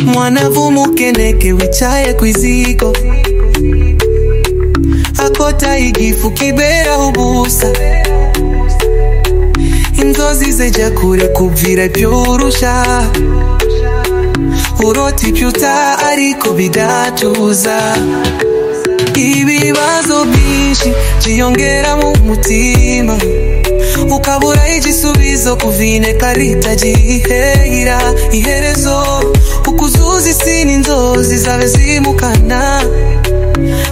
mwanavu mukeneke wicaye kwiziko akota igifu kibera ubusa inzozi zeja kure kubvira byorusha uroti byuta ariko bidatuza ibibazo byinshi byiyongera mu mutima ukabura igisubizo kuvine karita gihera iherezo ukuzuza isi n'inzozi zabe zimukana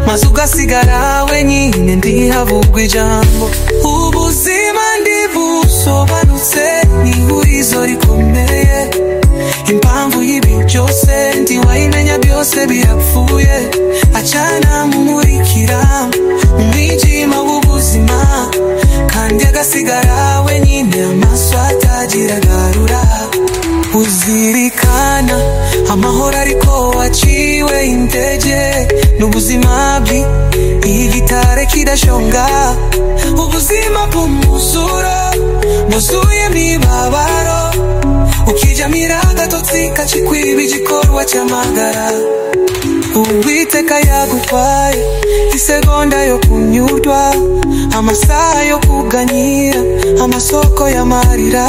maze ugasigara wenyine ndihavugwa ijambo ubuzima ndibusobanutse ni ihurizo rikomeye impamvu y'ibi byose ntiwayimenya byose birapfuye acana mumurikira mu mwijima w'ubuzima kandi agasigara wenyine amaso atagira agarura uzirikana amahoro ariko waciwe intege n'ubuzima bwi igitare kidashonga ubuzima bw'umuzuro bwuzuyemo ibabaro ukijamira agatotsi kacikwiba igikorwa cy'amagara uwiteka yagutwaye isegonda yo kunyurwa amasaha yo kuganyira amasoko y'amarira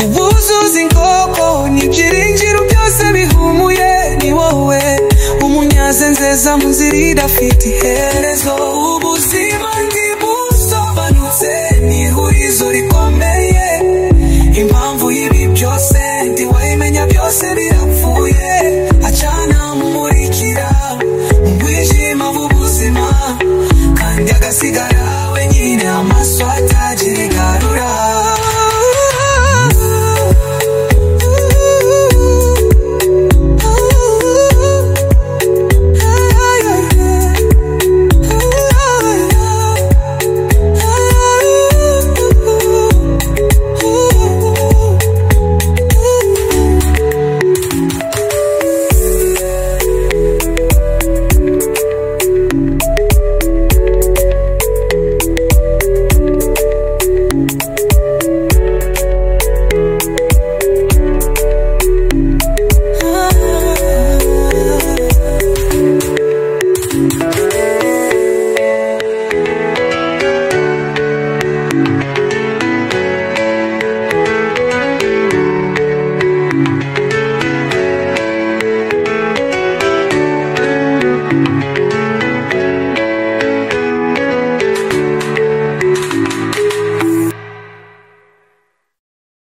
ubuzuza inkoko n'ibyiringiro byose bihumuye ni wowe umunyaze nzeza muzirira afite iherezo ubuzima ndibusobanutse ni ihurizo rikomeye impamvu y'ibi byose ntiwayimenya byose birapfuye acana mumurikira mu bwijima bw'ubuzima kandi agasigara wenyine amaso atagira igaro